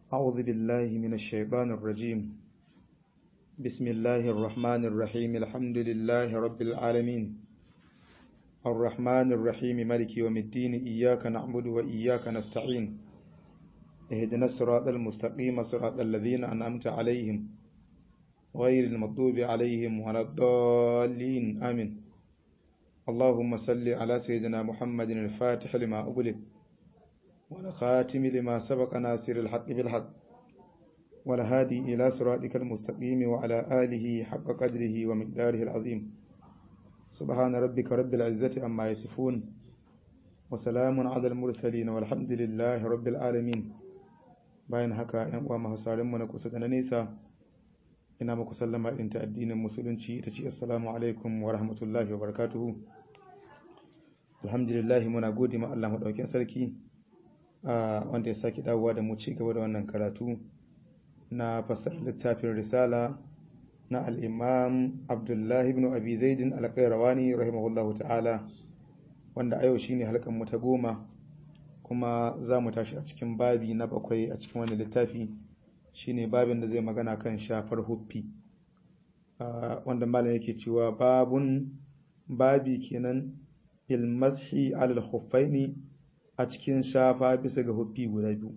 أعوذ بالله من الشيطان الرجيم بسم الله الرحمن الرحيم الحمد لله رب العالمين الرحمن الرحيم ملك يوم الدين إياك نعبد وإياك نستعين اهدنا الصراط المستقيم صراط الذين أنعمت عليهم غير المغضوب عليهم ولا الضالين آمين اللهم صل على سيدنا محمد الفاتح لما أغلق والخاتم لما سبق ناصر الحق بالحق والهادي إلى صراطك المستقيم وعلى آله حق قدره ومقداره العظيم سبحان ربك رب العزة أما يصفون وسلام على المرسلين والحمد لله رب العالمين bayan haka ‘yan uwa masu mu na kusa da na nesa ina muku sallama irin ta addinin musulunci ta ce assalamu alaikum wa rahmatullahi wa barakatuhu alhamdulillah muna gode ma Allah maɗaukin sarki wanda ya sake dawowa da mu ci gaba da wannan karatu na fasar littafin risala na al'imam abdullahi ibn abi zaidin alƙairawani rahimahullahu ta'ala wanda a yau shine halkan mu ta goma kuma za mu tashi a cikin babi na bakwai a cikin wani littafi shine babin da zai magana kan shafar huffi wanda malam yake cewa babun babi kenan ilmashi alal khuffaini a cikin shafa bisa ga huffi guda biyu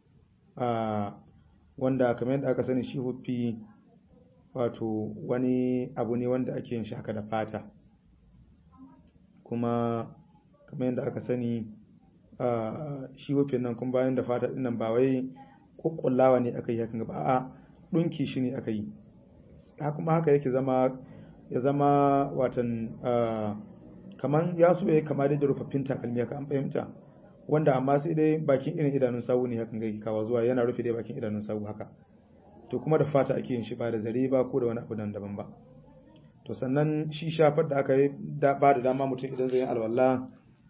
wanda kamar yadda aka sani shi huffi wato wani abu ne wanda ake yin shaka da fata kuma kamar yadda aka sani shi huffin nan kuma bayan da fata dinnan ba wai kukkullawa ne aka yi hakan ba a dunki shi ne aka yi kuma haka yake zama ya zama watan kaman ya so ya kama da rufaffin takalmi haka an fahimta wanda amma sai dai bakin irin idanun sawu ne hakan ga kawa zuwa yana rufe dai bakin idanun sawu haka to kuma da fata ake yin shi ba da zare ba ko da wani abu daban ba to sannan shi shafar da aka yi ba da dama mutum idan zai yi alwala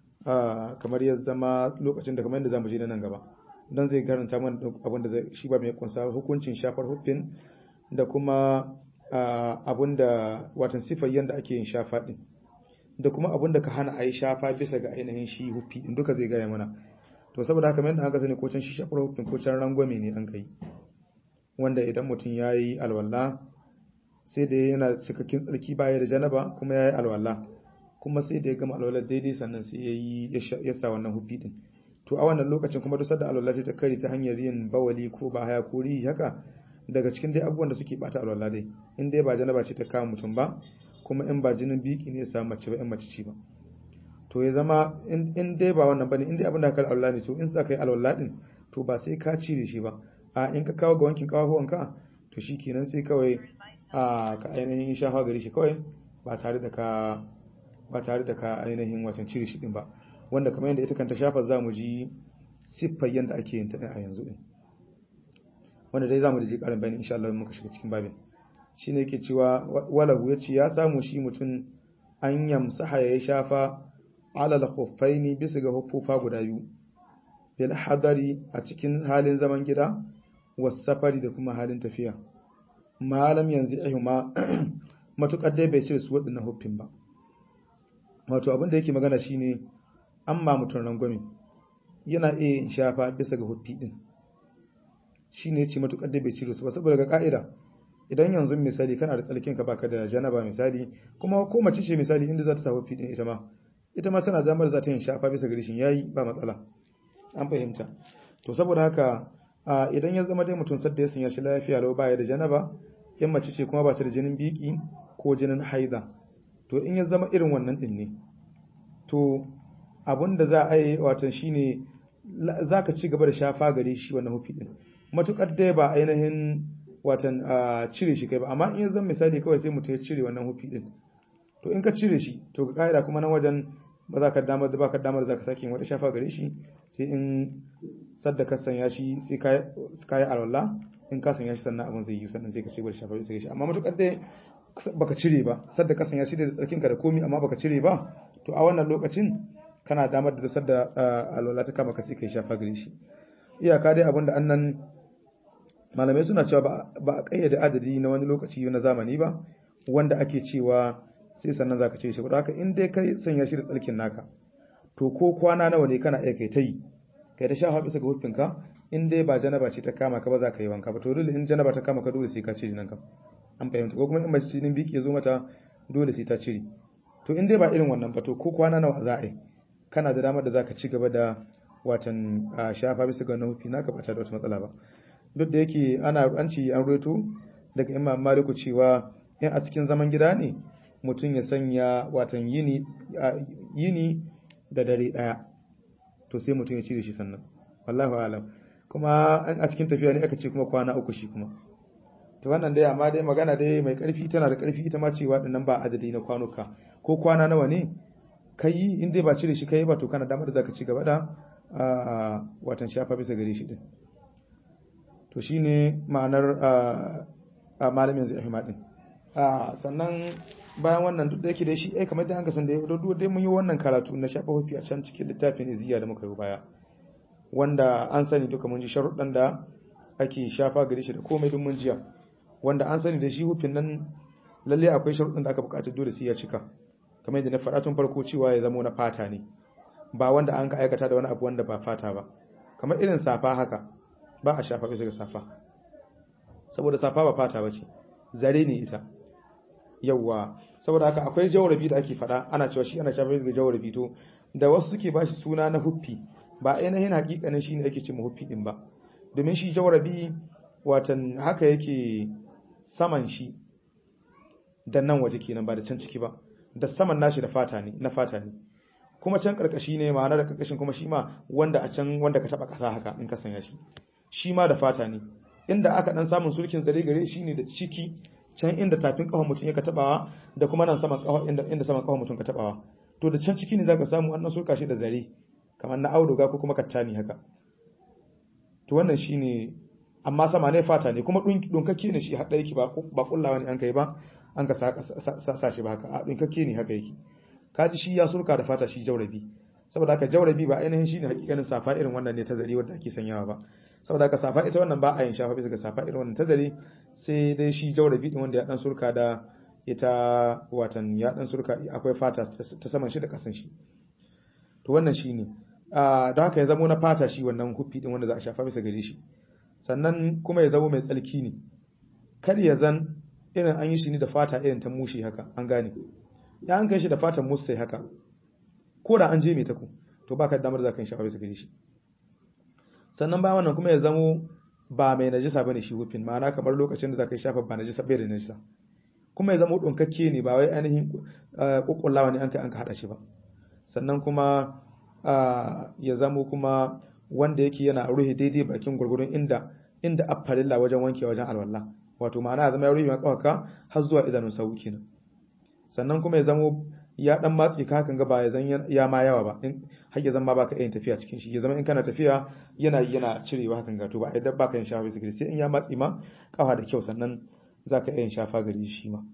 kamar ya zama lokacin da kamar yadda zamu je nan gaba don zai garanta mana abin da shi ba mai kunsa hukuncin shafar huffin da kuma abin da watan sifar yadda ake yin shafa din da kuma abin da ka hana a yi shafa bisa ga ainihin shi huffi din duka zai gaya mana to saboda haka yadda aka sani ko can shi shafar huffin ko can rangwame ne an kai wanda idan mutum ya yi alwala sai da yana cikakken tsarki baya da janaba kuma ya yi alwala kuma sai da ya gama alwala daidai sannan sai ya yi ya sa wannan huffi din to a wannan lokacin kuma duk da alwala ta kare ta hanyar yin bawali ko ba haya ko rihi haka daga cikin dai abubuwan da suke bata alwala dai in dai ba janaba ce ta kama mutum ba kuma in ba jinin biki ne ya samu mace ba in mace ce ba to ya zama in dai ba wannan bane in dai abin da ka alwala ne to in sa kai alwala din to ba sai ka cire shi ba a in ka kawo ga wankin kawahuwan ka to shikenan sai kawai a ka ainihin shafa gari shi kawai ba tare da ka ba tare da ka ainihin wacan cire shi din ba wanda kamar yadda ita kanta shafa za mu ji siffar yadda ake yin ta a yanzu din wanda dai za mu ji karin bayani insha Allah muka shiga cikin babin shine yake cewa walahu yace ya samu shi mutum an yamsaha ya shafa alal khuffaini bisa ga huffufa guda biyu bil hadari a cikin halin zaman gida was safari da kuma halin tafiya malam yanzu ihuma matukar dai bai cire su waɗannan huffin ba wato abin da yake magana shine amma mutum rangwame yana iya yin shafa bisa ga huffi din shi ne ce matuƙar da bai cire su ba saboda ga ka'ida idan yanzu misali kana da tsalkin ka baka da janaba misali kuma ko mace ce misali inda za ta sa huffi din ita ma ita ma tana damar za ta yin shafa bisa ga rishin yayi ba matsala an fahimta to saboda haka idan ya zama dai mutum sadda ya sanya shi lafiya lau baya da janaba in mace ce kuma ba ta da jinin biki ko jinin haida to in ya zama irin wannan din ne to abun da za a yi watan shine za ka ci gaba da shafa gare shi wannan hufi din matukar dai ba ainihin watan cire shi kai ba amma in ya zama misali kawai sai mutum ya cire wannan hufi din to in ka cire shi to ka ka'ida kuma nan wajen ba za ka damar da baka damar za ka sake wata shafa gare shi sai in sadda ka sanya shi sai ka yi alwala in ka sanya shi sannan abin zai yi sannan sai ka ci gaba da shafa sai shi amma matukar dai baka cire ba sadda ka sanya shi da tsarkinka da komi amma baka cire ba to a wannan lokacin kana damar da dusar da alwala ta kama ka sai kai shafa gare shi iyaka dai abinda annan malamai suna cewa ba a kayyade adadi na wani lokaci na zamani ba wanda ake cewa sai sannan zaka cire shi ba haka in dai kai sanya shi da tsarkin naka to ko kwana nawa ne kana iya kai ta yi kai ta shafa bisa ga hufinka in dai ba janaba ce ta kama ka ba za ka yi wanka ba to dole in janaba ta kama ka dole sai ka cire nan kam an fahimta ko kuma in mace jinin biki ya zo mata dole sai ta cire to in dai ba irin wannan ba to ko kwana nawa za a yi kana da damar da za ka ci gaba da watan shafa bisa ga nufi naka ba ta da wata matsala ba duk da yake ana an ci an reto daga imam maliku cewa in a cikin zaman gida ne mutum ya sanya watan yini yini da dare daya to sai mutum ya cire shi sannan wallahu alam kuma a cikin tafiya ne aka ce kuma kwana uku shi kuma to wannan dai amma dai magana dai mai karfi tana da karfi ita ma cewa dinnan ba adadi na kwanuka ko kwana nawa ne kai in dai ba cire shi kai ba to kana damar da zaka ci gaba da watan shafa bisa gare shi din to shine ma'anar a malamin zai ahima din sannan bayan wannan duk da yake da shi ai kamar da an kasan da duk dai mun yi wannan karatu na shafa hufi a can cikin littafin iziya da muka yi baya wanda an sani duka mun ji sharuɗan da ake shafa gare shi da komai duk mun jiya wanda an sani da shi hufin nan lalle akwai sharuɗan da aka buƙata dole sai ya cika kamar yadda na faɗa tun farko cewa ya zama na fata ne ba wanda an ka aikata da wani abu wanda ba fata ba kamar irin safa haka ba a shafa bisa ga safa saboda safa ba fata ba ce zare ne ita yawwa saboda haka akwai jawarabi da ake faɗa ana cewa shi ana shafa bisa ga jawarabi to da wasu suke ba shi suna na huffi ba ainihin hakikanin shi ne ake ce huffi din ba domin shi jawarabi watan haka yake saman shi da nan waje kenan ba da can ciki ba da saman nashi da fata ne na fata ne kuma can karkashi ne ma'ana da karkashin kuma shi ma wanda a can wanda ka taba kasa haka in ka sanya shi shi ma da fata ne inda aka dan samun sulkin zare gare shi ne da ciki can inda tafin kafan mutum yake tabawa da kuma nan saman kafa inda inda saman kafan mutum ka tabawa to da can ciki ne zaka samu annan sulka shi da zare kamar na auduga ko kuma kattani haka to wannan shine amma sama ne fata ne kuma dunkakke ne shi hada yake ba ba kullawa ne an kai ba an ka sa shi ba haka a dunkakke ne haka yake kaji shi ya surka da fata shi jaurabi saboda haka jaurabi ba ainihin shine hakikanin safa irin wannan ne ta zari wanda ake sanyawa ba saboda haka safa ita wannan ba a yin shafa bisa ga safa irin wannan ta zari sai dai shi jaurabi din wanda ya dan surka da ita watan ya dan surka akwai fata ta saman shi da kasan shi to wannan shine don haka ya zamo na fata shi wannan huffi din wanda za a shafa bisa gare shi sannan kuma ya zamo mai tsalki ne kar ya zan irin an yi shi ne da fata irin ta mushi haka an gane ya an kai shi da fatan musai haka ko da an je mai taku to baka damar za ka yi shafa bisa gare shi sannan ba wannan kuma ya zamo ba mai najisa bane shi hufin ma'ana kamar lokacin da za ka yi shafa ba najisa bai da najisa kuma ya zamo ɗunkakke ne ba wai ainihin ƙuƙullawa ne an kai an ka haɗa shi ba sannan kuma ya zamo kuma wanda yake yana ruhe daidai bakin gurgurun inda inda affarilla wajen wanke wajen alwala wato ma'ana ya zama ya ruhe kawaka har zuwa idanun sawu kenan sannan kuma ya zamo ya dan matsi ka hakan ga ba ya zan ya ma yawa ba in har ya zama baka yin tafiya cikin shi ya zama in kana tafiya yana yana cirewa hakan ga to ba idan baka yin shafa sigiri sai in ya matsi ma kafa da kyau sannan zaka yin shafa gari shi ma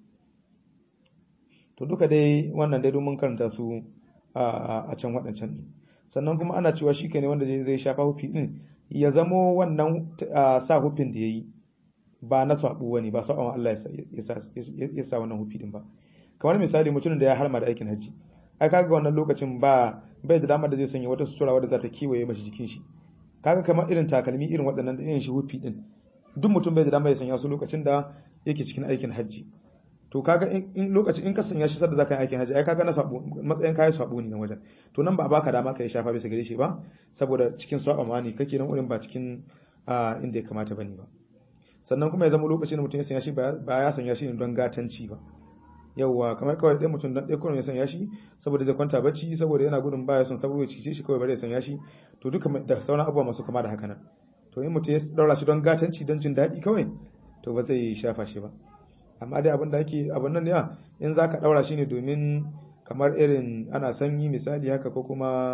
to duka dai wannan dai mun karanta su a can waɗancan ne sannan kuma ana cewa shi ne wanda zai shafa hufi din ya zamo wannan sa hufin da ya yi ba na saɓo wani ba saɓon Allah ya sa wannan hufi din ba kamar misali mutumin da ya harma da aikin hajji ai kaga wannan lokacin ba bai da damar da zai sanya wata sutura wadda za ta kiwaye mashi jikin shi kaga kamar irin takalmi irin waɗannan da irin shi hufi din duk mutum bai da damar ya sanya su lokacin da yake cikin aikin hajji to kaga in lokacin in ka sanya shi sadda zaka yi aikin hajji ai kaga na sabo matsayin kayan sabo ne nan wajen to nan ba baka dama ka yi shafa bisa gare shi ba saboda cikin saba ma ne kake nan wurin ba cikin inda ya kamata bane ba sannan kuma ya zama lokacin da mutum ya sanya shi ba ya sanya shi ne don gatanci ba yauwa kamar kawai ɗaya mutum dan ɗaya kurum ya sanya shi saboda zai kwanta bacci saboda yana gudun baya son saboda cice shi kawai bare ya sanya shi to duka da sauran abubuwa masu kama da haka nan to in mutum ya daura shi don gatanci don jin daɗi kawai to ba zai shafa shi ba amma dai abin da ake abin nan ya in zaka daura shi ne domin kamar irin ana sanyi misali haka ko kuma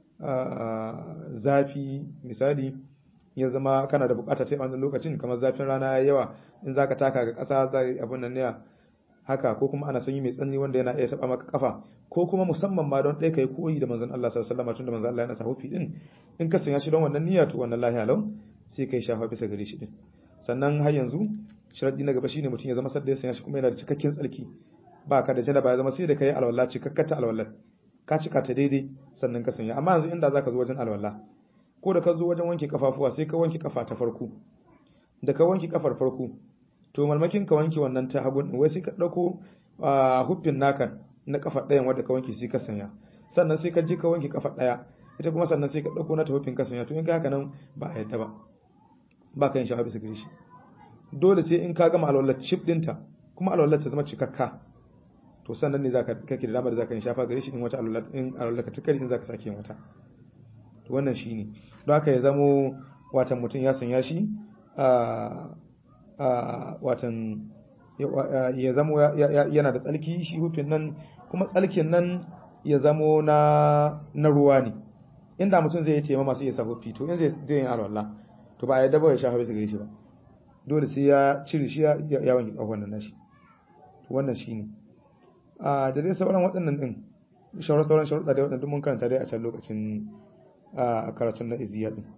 zafi misali ya zama kana da bukata ta wannan lokacin kamar zafin rana ya yawa in zaka taka ga ƙasa zai abin nan ne haka ko kuma ana sanyi mai tsanani wanda yana iya taba maka kafa ko kuma musamman ma don ɗaya kai koyi da manzon Allah sallallahu alaihi wasallam tunda manzon Allah yana sa hufi din in ka sanya shi don wannan niyya to wannan lahiya lau sai kai shafa bisa gare shi din sannan har yanzu sharadi na gaba shine mutum ya zama sadda ya sanya shi kuma yana da cikakken tsarki ba ka da janaba ya zama sai da kai alwala cikakkata alwala ka cika ta daidai sannan ka sanya amma yanzu inda zaka zo wajen alwala ko da ka zo wajen wanke kafafuwa sai ka wanke kafa ta farko da ka wanke kafar farko to malmakin ka wanke wannan ta hagun wai sai ka dauko huffin naka na kafa ɗayan wanda ka wanke sai ka sanya sannan sai ka je ka wanke kafa ɗaya ita kuma sannan sai ka dauko na ta huffin ka sanya to in ka haka nan ba a yadda ba ba ka yin shafa bisa gare shi dole sai in ka gama alwallar chip dinta kuma alwallar ta zama cikakka to sannan ne zaka kake da damar da zaka yin shafa gare shi in wata alwallar in alwallar ka tukari in zaka sake yin wata to wannan shine don haka ya zamo watan mutum ya sanya shi a a watan ya zamo yana da tsalki shi hufin nan kuma tsalkin nan ya zamo na na ruwa ne inda mutum zai yi tema masu iya sa hufi to in zai yin alwallah to ba a yadda ba ya shafa bisa gare shi ba dole sai ya cire shi ya wanke kafan nan nashi wannan shine a da dai sauran waɗannan din shauran sauran sharuɗa da waɗannan mun karanta dai a can lokacin a karatun na iziya din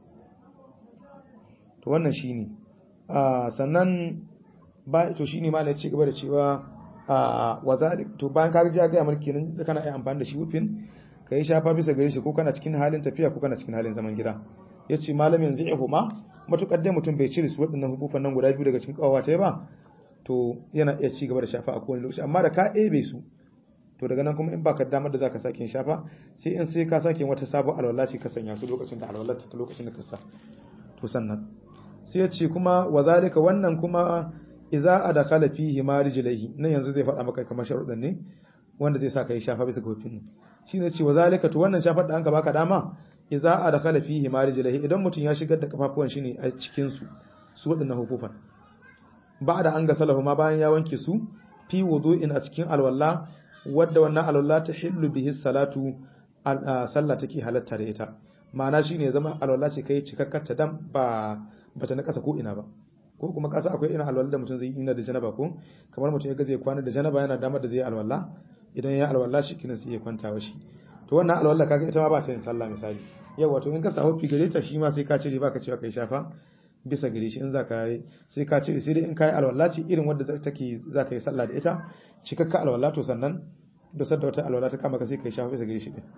to wannan shine a sannan ba to shine ma ne ci gaba da cewa a wazalik to bayan ka ji ga mulki nan kana iya amfani da shi wufin kai shafa bisa gare shi ko kana cikin halin tafiya ko kana cikin halin zaman gida yace malamin zai huma matukar dai mutum bai cire su waɗannan hukufan nan guda biyu daga cikin kawawa ta ba to yana iya ci gaba da shafa a kowane lokaci amma da ka ɗebe su to daga nan kuma in baka damar da zaka sake shafa sai in sai ka sake wata sabon alwala ce ka sanya su lokacin da alwala ta lokacin da ka sa to sannan sai ya ce kuma wa zalika wannan kuma idza adakhala fihi ma rijlaihi nan yanzu zai faɗa maka kamar sharuɗan ne wanda zai sa ka yi shafa bisa ga hufin shine ce wa zalika to wannan shafar da an ka baka dama idza adkhala fihi ma rijlihi idan mutun ya shigar da kafafuwan shi ne a cikin su su wadannan hukufan ba'da an gasalahu ma bayan ya wanke su fi wudu'in a cikin alwalla wadda wannan alwalla ta hillu bihi salatu sallah take halatta da ita ma'ana shine ya zama alwalla ce kai cikakkar ta dan ba bata na kasa ko ina ba ko kuma kasa akwai irin alwalla da mutum zai yi ina da janaba ko kamar mutum ya ga zai kwana da janaba yana damar da zai alwalla idan ya alwalla shi kina sai ya kwanta wa shi to wannan alwalla kaga ita ma ba ta yin sallah misali yau wato in ka sa hofi gare ta shi ma sai ka cire baka cewa kai shafa bisa gare shi in za ka yi sai ka cire sai dai in ka yi alwala ce irin wadda take za ka yi sallah da ita cikakka alwala to sannan da sadda wata alwala ta kama ka sai ka yi shafa bisa gare shi din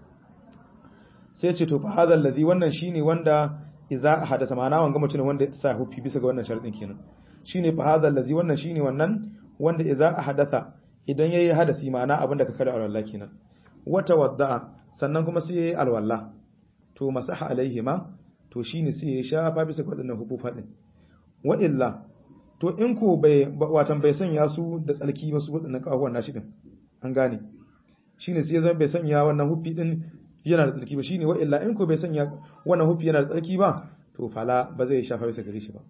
sai ce to fa hadha allazi wannan shine wanda idza hadasa ma'ana wanga mutum wanda ya sa hofi bisa ga wannan sharadin kenan shine fa hadha allazi wannan shine wannan wanda idza hadatha idan yayi hadasi ma'ana abin da ka kada alwala kenan wata wadda sannan kuma sai yayi alwala to masaha alaihima to shine sai ya shafa bisa waɗannan hubufa din wa illa to in ko bai watan bai sanya su da tsalki ba su waɗannan kafafuwan nashi din an gane shine sai zan bai sanya wannan hufi din yana da tsalki ba shine wa illa in ko bai sanya wannan hufi yana da tsalki ba to fala ba zai shafa bisa gare shi ba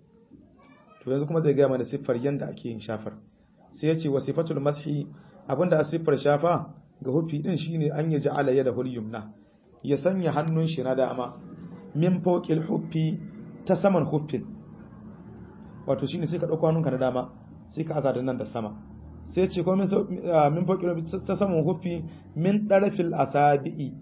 to yanzu kuma zai ga mana siffar yanda ake yin shafar sai ya ce wa sifatul mashi abinda a siffar shafa ga hufi din shine an yaji ala yada hul yumna ya sanya hannun shi na dama min fawqil huffi ta saman huffin wato shine sai ka dauko hannunka na dama sai ka aza da nan da sama sai ce ko min min fawqil ta saman huffi min darfil asabi'i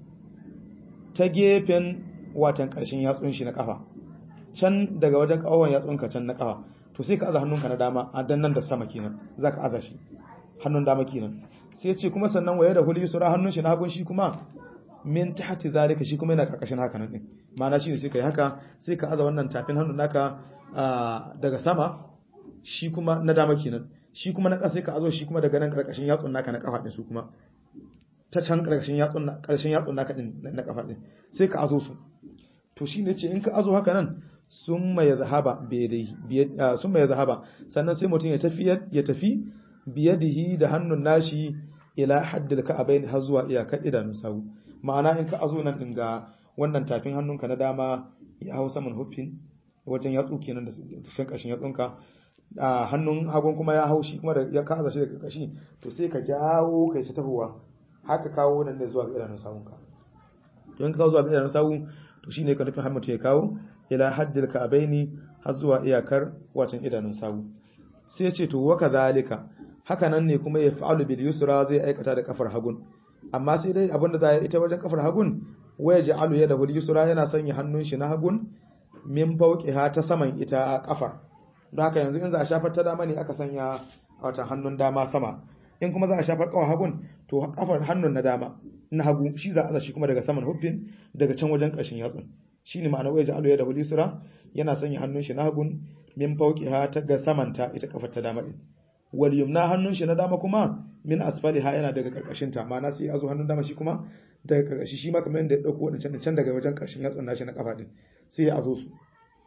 ta gefen watan karshen yatsun shi na kafa can daga wajen kawon yatsunka can na kafa to sai ka aza hannunka na dama a dan nan da sama kenan zaka aza shi hannun dama kenan sai ce kuma sannan waye da huli sura hannun shi na hagun shi kuma min tahti zalika shi kuma yana karkashin haka nan din ma'ana shine sai kai haka sai ka aza wannan tafin hannun naka daga sama shi kuma na dama kenan shi kuma na ƙasa sai ka azo shi kuma daga nan karkashin yatsun naka na kafa din su kuma ta can karkashin yatsun na karshen yatsun naka din na kafa din sai ka azo su to shine ce in ka azo haka nan summa yazhaba biyadihi summa yazhaba sannan sai mutum ya tafi ya tafi biyadihi da hannun nashi ila haddil ka'abain har zuwa iyakar idanun sawu ma'ana in ka azo nan din ga wannan tafin hannunka na dama ya hau saman huffin wajen yatsu kenan da shan kashin yatsunka a hannun hagun kuma ya hau shi kuma da ya kaza shi daga kashi to sai ka jawo kai ta tahowa haka kawo nan ne zuwa ga idanun sawunka to in ka kawo zuwa ga idanun sawu to shine ka nufin hammata ya kawo ila haddil ka'abaini har zuwa iyakar watan idanun sawu sai ya ce to wa kadhalika haka nan ne kuma ya fa'alu bil yusra zai aikata da kafar hagun amma sai dai abinda za ya ita wajen kafar hagun waya ja'alu yadahu al yusra yana sanya hannun shi na hagun min fawqiha ta saman ita kafar don haka yanzu in za a shafar ta dama ne aka sanya wata hannun dama sama in kuma za a shafar kawar hagun to kafar hannun na dama na hagu shi za a shi kuma daga saman huffin daga can wajen ƙarshen yatsun shine ma'ana wai ja'alu yadahu lisra yana sanya hannun shi na hagun min fawqiha ta ga samanta ita kafar ta dama din wal yumna hannun shi na dama kuma min asfaliha yana daga karkashin ta ma'ana sai azo hannun dama shi kuma daga karkashi shi ma kamar yadda ya dauko wadancan can daga wajen karshen yatsun nashi na kafa din sai ya azo su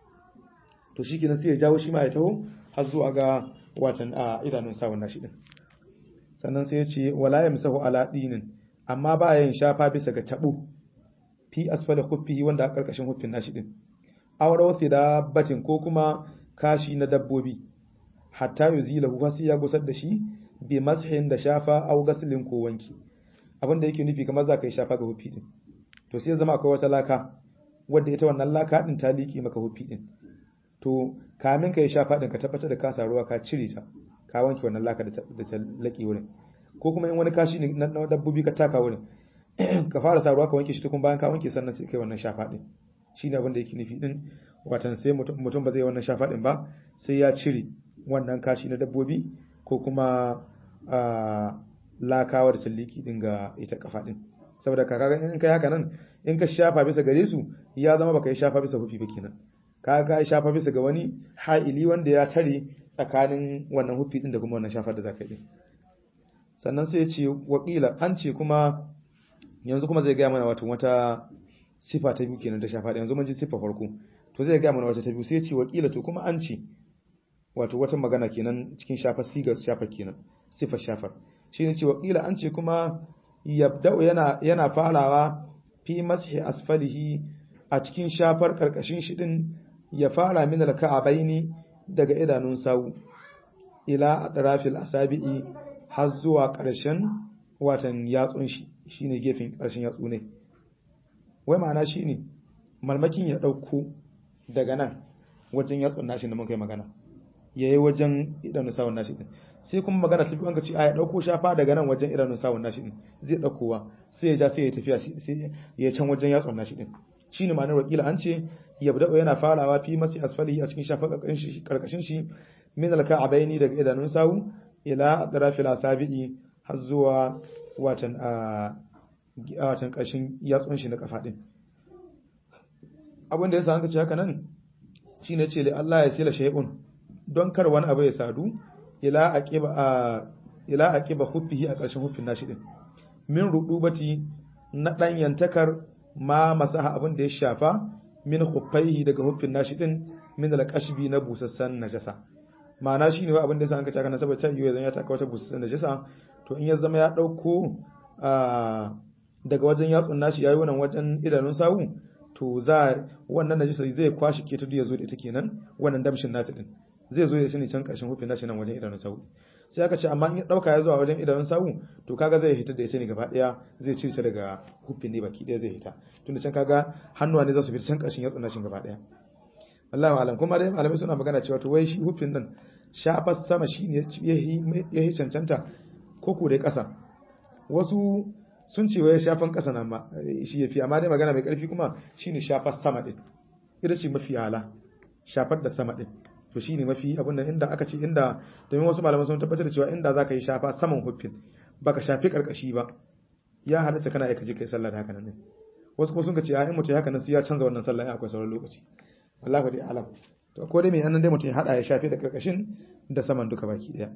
to shikenan sai ya jawo shi ma ya taho har zuwa ga watan a idanun sawun nashi din sannan sai ya ce wala yamsahu ala dinin amma ba yin shafa bisa ga tabo fi asfali khuffihi wanda a karkashin huffin nashi din awra wasi da batin ko kuma kashi na dabbobi hatta yuzilahu fa sai ya gusar da shi bi mashin da shafa aw gaslin ko wanki abin da yake nufi kamar za ka yi shafa ga huffi din to sai zama akwai wata laka wadda ita wannan laka din ta liki maka huffi din to kamin ka yi shafa din ka tabbatar da ka sa ruwa ka cire ta ka wanke wannan laka da ta laki wurin ko kuma in wani kashi ne na dabbobi ka taka wurin ka fara sa ruwa ka wanke shi tukun bayan ka wanke sannan sai kai wannan shafa din shine abin da yake nufi din watan sai mutum ba zai wannan shafa din ba sai ya cire wannan kashi na dabbobi ko kuma lakawa da talliki din ga ita kafa din saboda ka kaga in kai haka nan in ka shafa bisa gare su ya zama baka yi shafa bisa hufi ba kenan ka ka yi shafa bisa ga wani ha'ili wanda ya tare tsakanin wannan hufi din da kuma wannan shafa da zaka yi sannan sai ya ce wakila an ce kuma yanzu kuma zai gaya mana wato wata sifa ta biyu kenan da shafa yanzu mun ji sifa farko to zai gaya mana wata ta biyu sai ya ce wakila to kuma an ce wato wata magana kenan cikin shafar sigar shafar kenan sifar shafar shi ne ce wakila an ce kuma yabda'u yana yana farawa fi mashi asfalihi a cikin shafar karkashin shi din ya fara min alka'abaini daga idanun sawu ila atrafil asabi'i har zuwa ƙarshen watan yatsun shi shine gefen ƙarshen yatsu ne wai ma'ana shine malmakin ya ɗauko daga nan wajen yatsun nashi da mun kai magana yayi wajen idanun sawun nashi din sai kuma magana ta an ka ce a ya ɗauko shafa daga nan wajen idanun sawun nashi din zai ɗaukowa sai ya ja sai ya tafiya sai ya can wajen yatsun nashi din shine ma'anar wakila an ce yabda'u yana farawa fi masi asfalihi a cikin shafa karkashin shi min alka'abaini daga idanun sawu ila atrafil asabi'i har zuwa watan a watan ƙarshen yatsun shi na kafa din abin da yasa an ce haka nan shine ce li Allah ya sila shay'un don kar wani abu ya sadu ila aqiba a ila aqiba huffihi a ƙarshen huffin nashi din min rudubati na danyantakar ma masaha abin da ya shafa min khuffaihi daga huffin nashi din min alqashbi na busassan najasa ma'ana shine abin da yasa an ka caka na saboda ta yiwu zan ya taka wata busassan najasa to in ya zama ya dauko daga wajen yatsun nashi yayi wannan wajen idanun sawu to za wannan najasa zai kwashi ke tudu ya zo da ita kenan wannan damshin nata din zai zo ya shi ne can karshen huffin nashi nan wajen idanun sawu sai aka ce amma in ya dauka ya zuwa wajen idanun sawu to kaga zai hita da ita ne gaba daya zai cire ta daga huffin ne baki daya zai hita tunda can kaga hannuwa ne za su fita can karshen yatsun nashin gaba daya wallahi alam kuma dai malamai suna magana cewa to wai shi huffin nan shafar sama shine yahi cancanta ko ko dai kasa wasu sun ce wai shafan kasa nan ma shi yafi amma dai magana mai karfi kuma shine shafar sama din ita ce mafi ala shafar da sama din to shine mafi abin da inda aka ce inda domin wasu malaman sun tabbatar da cewa inda zaka yi shafa saman huffin baka shafi karkashi ba ya halatta kana aika je kai sallah da haka nan wasu kuma sun ce a in mutum haka nan sai ya canza wannan sallah akwai sauran lokaci wallahi dai alam to ko dai mai annan dai mutum ya hada ya shafe da karkashin da saman duka baki daya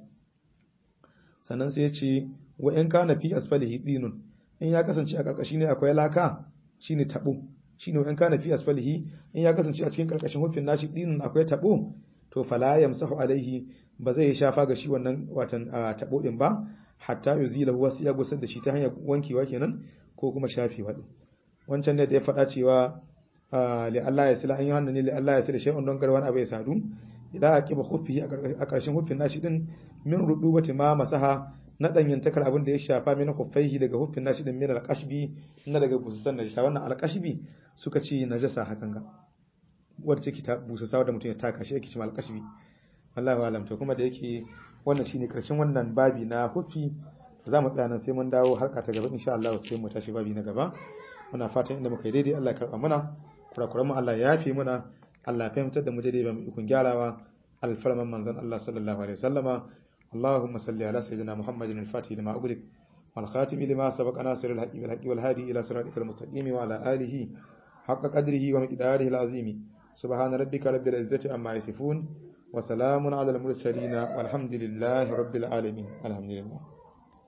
sannan sai ya ce wa in kana fi asfalihi dinun in ya kasance a karkashi ne akwai laka shine tabo shine wa in kana fi asfalihi in ya kasance a cikin karkashin hufin nashi dinun akwai tabo to fala yamsahu alaihi ba zai shafa ga shi wannan watan tabo din ba hatta yuzila wasu ya gusar da shi ta hanyar wankewa kenan ko kuma shafewa din wancan ne da ya faɗa cewa li Allah ya sila an yi hannu ne li Allah ya sila shay'un don garwan abai sadu idan a kiba khuffi a ƙarshen huffin nashi din min rudubati ma masaha na danyantakar abin da ya shafa min khuffaihi daga huffin nashi din min alqashbi na daga bususan najasa wannan alqashbi suka ce najasa hakan ga wadda take ta busasa da mutum ya taka shi yake cewa alqashbi wallahi alam to kuma da yake wannan shine karshen wannan babi na huffi za mu tsaya nan sai mun dawo harka ta gaba insha Allah sai mu tashi babi na gaba muna fatan inda muka yi daidai Allah ya karba mana kurakuran mu Allah ya yafe muna Allah ya fahimtar da mu daidai ba mu ikon gyarawa alfarman manzon Allah sallallahu alaihi wasallama اللهم صل على سيدنا محمد الفاتح لما أغلق والخاتم لما سبق ناصر الحق بالحق والهادي إلى صراطك المستقيم وعلى آله haqqa qadrihi wa miqdarihi al-azimi subhana rabbika rabbil izzati amma yasifun wa salamun ala al-mursalin walhamdulillahi rabbil alamin alhamdulillah